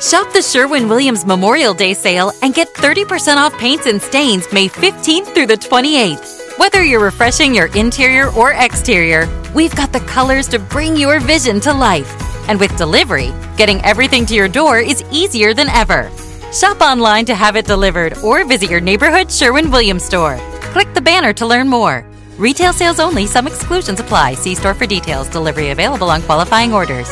Shop the Sherwin Williams Memorial Day sale and get 30% off paints and stains May 15th through the 28th. Whether you're refreshing your interior or exterior, we've got the colors to bring your vision to life. And with delivery, getting everything to your door is easier than ever. Shop online to have it delivered or visit your neighborhood Sherwin Williams store. Click the banner to learn more. Retail sales only, some exclusions apply. See store for details. Delivery available on qualifying orders.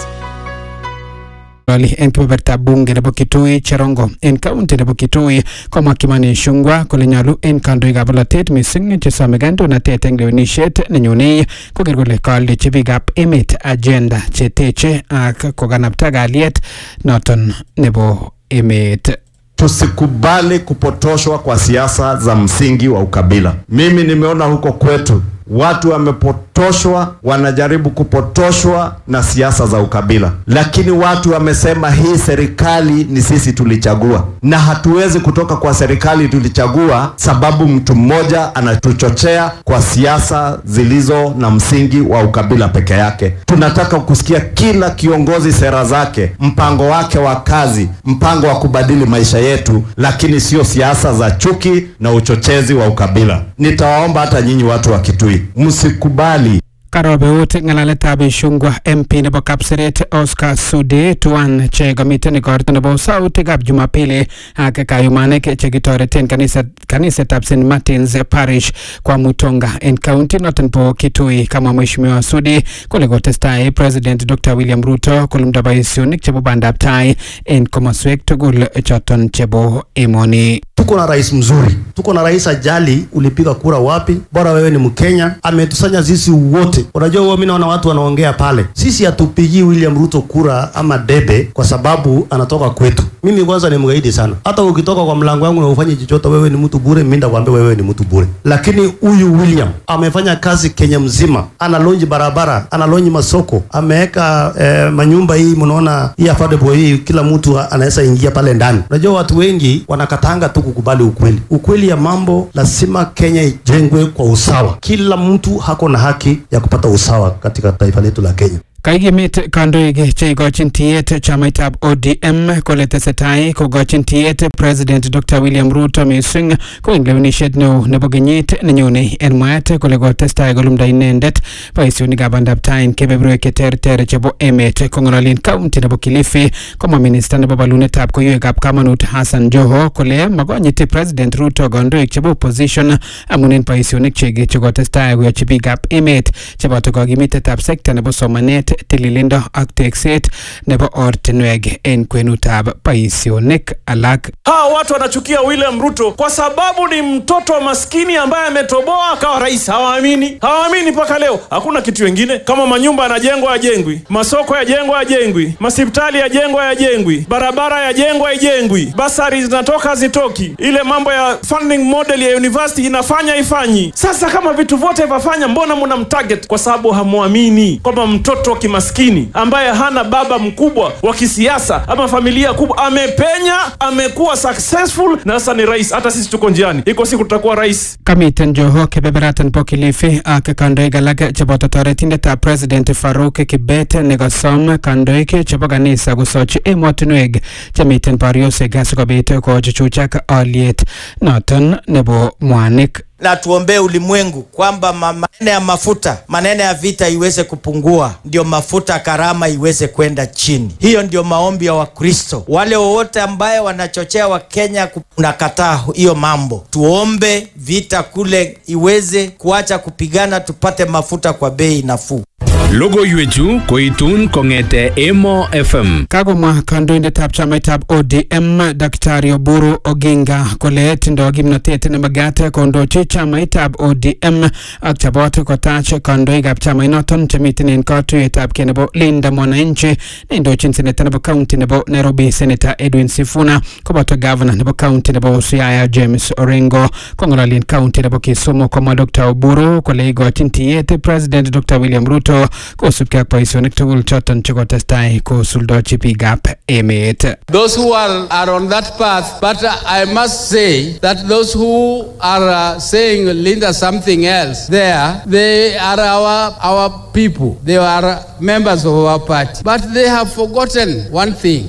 Rali en kebebertab bunge nebo Kitui Cherongo en kaunti nebo Kitui komwa Kimani Ichung'wah kole nyolu en kandoikab bolotet missing chesome kandoinatet eng lewenisiet nenyone koker kole kaaldechi biikab emet agenda cheteche ak kokanapta kalyet noton nebo emet. Tusikubali kupotoshwa kwa siasa za msingi wa ukabila. Mimi nimeona huko kwetu watu wamepotoshwa, wanajaribu kupotoshwa na siasa za ukabila, lakini watu wamesema hii serikali ni sisi tulichagua, na hatuwezi kutoka kwa serikali tulichagua sababu mtu mmoja anatuchochea kwa siasa zilizo na msingi wa ukabila peke yake. Tunataka kusikia kila kiongozi sera zake, mpango wake wa kazi, mpango wa kubadili maisha yetu, lakini sio siasa za chuki na uchochezi wa ukabila. Nitawaomba hata nyinyi watu wa Kitui msikubali Karobeut ng'alaletab Ichung'wah MP nebo Kapseret Oscar Sudi tuan che komiten igorto nebo sautikab Jumapili ak kayumanik chekitoreten kaniset kanisetab St Martins Parish kwa Mutonga en county noton bo Kitui kamwa Mheshimiwa Sudi kole kotestai President Dr William Ruto kolumda boisionik chebo bandab tai en komoswek tugul choton chebo emoni. Tuko na rais mzuri, tuko na rais ajali ulipiga kura wapi, bora wewe ni Mkenya, ametusanya sisi wote. Unajua huwa mimi naona watu wanaongea pale, sisi hatupigii William Ruto kura ama debe kwa sababu anatoka kwetu. Mimi kwanza ni mgaidi sana, hata ukitoka kwa mlango wangu na ufanye chochote, wewe ni mtu bure, mimi ndakwambia wewe ni mtu bure. Lakini huyu William amefanya kazi Kenya mzima, analonji barabara, analonji masoko, ameweka eh, manyumba hii, mnaona hii affordable hii, kila mtu anaweza ingia pale ndani. Unajua watu wengi wanakatanga tu kukubali ukweli. Ukweli ya mambo, lazima Kenya ijengwe kwa usawa. Kila mtu hako na haki ya kupata usawa katika taifa letu la Kenya. Kaikimit kandoik che ikochin tiyet chamaitab ODM kole tesetai kokochin tiyet President Dr William Ruto missing ko eng lewenisiet neo nebo kenyit nenyone en mwaet kole kotestai kolumda inendet boisionikab bandab tai en kebeberwek cheterter chebo emet kong'ololien kaunti nebo Kilifi komwa minista nebo bolunetab koiwekab kamanut Hassan Joho kole makonyiti President Ruto kandoik chebo opposition amun en boisionik chik chekotestai koyochi biikab emet cheboto kakimitetab sekta nebo somanet tililindo ak tekset nebo ortinwek en kwenutab boisionik alak. Hawa watu wanachukia William Ruto kwa sababu ni mtoto maskini ambaye ametoboa akawa rais. Hawaamini, hawaamini mpaka leo. Hakuna kitu wengine kama manyumba yanajengwa yajengwi, masoko yajengwa yajengwi, masipitali yajengwa yajengwi, barabara yajengwa ijengwi, basari zinatoka zitoki, ile mambo ya funding model ya university inafanya ifanyi. Sasa kama vitu vyote vafanya, mbona mna mtarget? Kwa sababu hamwamini kwamba mtoto wa kimaskini ambaye hana baba mkubwa wa kisiasa ama familia kubwa amepenya, amekuwa successful na sasa ni rais. Hata sisi tuko njiani, iko siku tutakuwa rais. Kamiten Joho kebeberatan bo Kilifi ak kandoik alak cheboto toretindetab President Farouk Kibet nekosom kandoik chebo kanisa kosochi emotinwek chemiten boriosiek asikobit kochuchuchak aliet noton nebo mwanik na tuombee ulimwengu kwamba maneno ya mafuta, maneno ya vita iweze kupungua, ndio mafuta karama iweze kwenda chini. Hiyo ndio maombi ya Wakristo. Wale wowote ambaye wanachochea Wakenya kunakataa hiyo mambo, tuombe vita kule iweze kuacha kupigana, tupate mafuta kwa bei nafuu. Logoiwechu koitun kong'ete Emo FM. Kakomwa kandoindetab chamaitab ODM Daktari Oburu Oginga kole tindo kimnotet nemagat kondochi chamaitab ODM ak chobot kotach kandoikab chamainoton chemiten en katuiyetab kee nebo Linda Mwananchi neindochin seneta nebo kaunti nebo Nairobi Senator Edwin Sifuna koboto gavana nebo kaunti nebo Siaya James Orengo kong'ololien kaunti nebo Kisumu komwa Dr Oburu kole igochin tiyet President Dr William Ruto kosubkei ak boisionik tugul choton chekotestai kosuldochi biikab emet. Those who are, are on that path, but uh, I must say that those who are uh, saying Linda something else there, they are our, our people. They are members of our party. But they have forgotten one thing.